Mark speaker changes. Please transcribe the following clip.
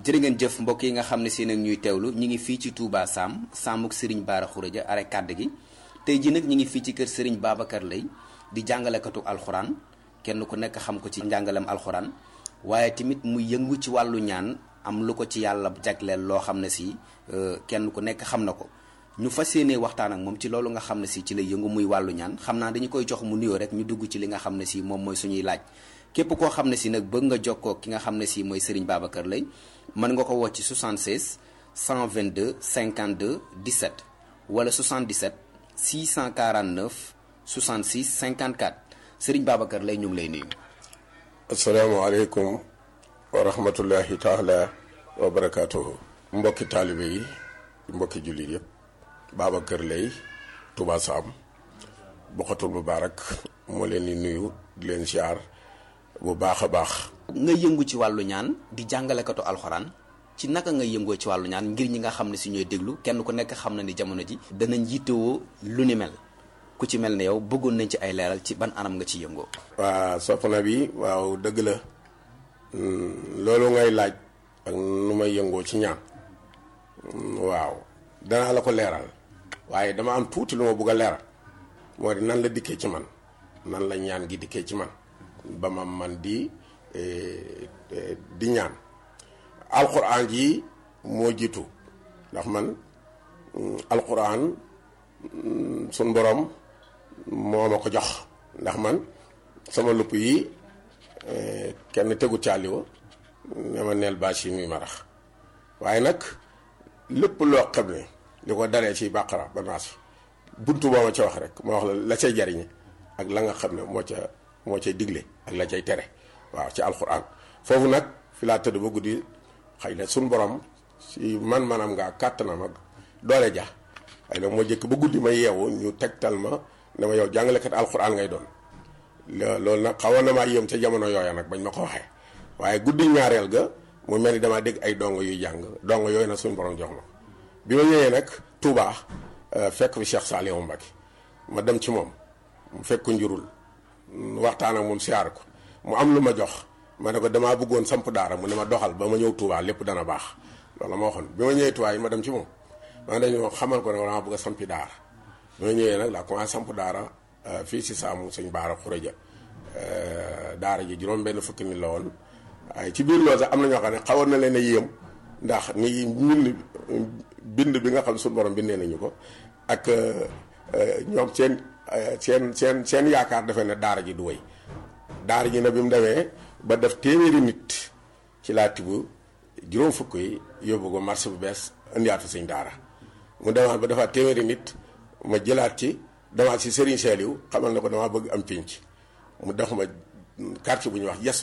Speaker 1: jërë ngeen jëf mbokk yi nga xam ne si nag ñuy teewlu ñi ngi fii ci Touba Sam Samuk Serigne Bara Khourédia are kàdd gi tey ji nag ñi ngi fii ci kër Serigne Babacar Lay di jàngalekatu alxuraan kenn ku nekk xam ko ci njàngalem alxuraan waaye tamit mu yëngu ci wàllu ñaan am lu ko ci yàlla jagleel loo xam ne si kenn ku nekk xam na ko ñu fas yéenee waxtaan ak moom ci loolu nga xam ne si ci lay yëngu muy wàllu ñaan xam naa dañu koy jox mu nuyoo rek ñu dugg ci li nga xam ne si moom mooy suñuy laaj képp koo xam ne si nag bëgg nga jokkoo ki nga xam ne si mooy Serigne Babacar Lay mën nga ko woo ci 76 122 52 17 wala 77 649 66 54 Serigne Babacar Lay ñu ngi lay nuyu.
Speaker 2: asalaamaaleykum wa rahmatullahi taala wa barakaatuhu. mbokki taalibe yi mbokki jullit yëpp Babacar Lay Touba Sam Bokhatul Moubarak moo leen di nuyu di leen siyaar bu baax a baax.
Speaker 1: nga yëngu ci wàllu ñaan di jàngalekatu alxuraan ci naka nga yëngoo ci wàllu ñaan ngir ñi nga xam ne si ñooy déglu kenn ku nekk xam na ni jamono ji danañ yittewoo lu ni mel ku ci mel ne yow bëggoon nañ ci ay leeral ci ban anam nga ci yëngoo.
Speaker 2: waa soxna bi waaw dëgg la loolu ngay laaj ak nu may yëngoo ci ñaan waaw danaa la ko leeral waaye dama am tuuti lu ma bëgg a leeral moo di nan la dikkee ci man nan la ñaan gi dikkee ci man ba ma man di di ñaan alquran ji moo jiitu ndax man alquran sun borom moo ma ko jox ndax man sama lupp yi kenn tegu caaliwa ne ma neel bâche yi muy marax waaye nag lépp loo xam ne li ko daree ci bàqara ba naas buntu boo ma ca wax rek ma wax la la cay jariñe ak la nga xam ne moo ca moo cay digle ak la cay tere waaw ci alxuraan foofu nag fi laa tëdd ba guddi xëy na suñ borom si man manam nga kàttanam ak doole ja xëy na moo jëkk ba guddi ma yeewu ñu tegtal ma ne ma yow jàngalekat alxuraan ngay doon loolu nag xawoon na maa yéem ca jamono yooya nag bañ ma ko waxee waaye guddi ñaareel ga mu mel ni damaa dégg ay dongo yuy jàng dongo yooyu nag suñu borom jox ma bi ma ñëwee nag Touba fekk fi Cheikh Saliou Mbacké ma dem ci moom mu fekk njurul waxtaan ak moom siyaar ko mu am lu ma jox ma ne ko damaa bëggoon samp daara mu ne ma doxal ba ma ñëw Touba lépp dana baax loolu ma waxoon bi ma ñëwee Touba yi ma dem ci moom ma dañoo xamal ko ne damaa bëgg a sampi daara bi ma ñëwee nag laa commencé samp daara fii si saamu sëñ Bara Khourédia daara ji juróom benn fukki nit la woon waaye ci biir loolu sax am na ñoo xam ne xawoon na leen a yéem ndax ni mbind bind bi nga xam ne suñu borom bindee nañu ko ak ñoom seen seen seen seen yaakaar defe ne daara ji du wéy daara ji nag bi mu demee ba def téeméeri nit ci laa tibb juróom fukk yi yóbbu ko marché bu bees indiwaat fa sëñ daara mu demaat ba defaat téeméeri nit ma jëlaat ci demaat si Serigne Saliou xamal ne ko damaa bëgg am pénc mu def ma quartier bu ñuy wax yes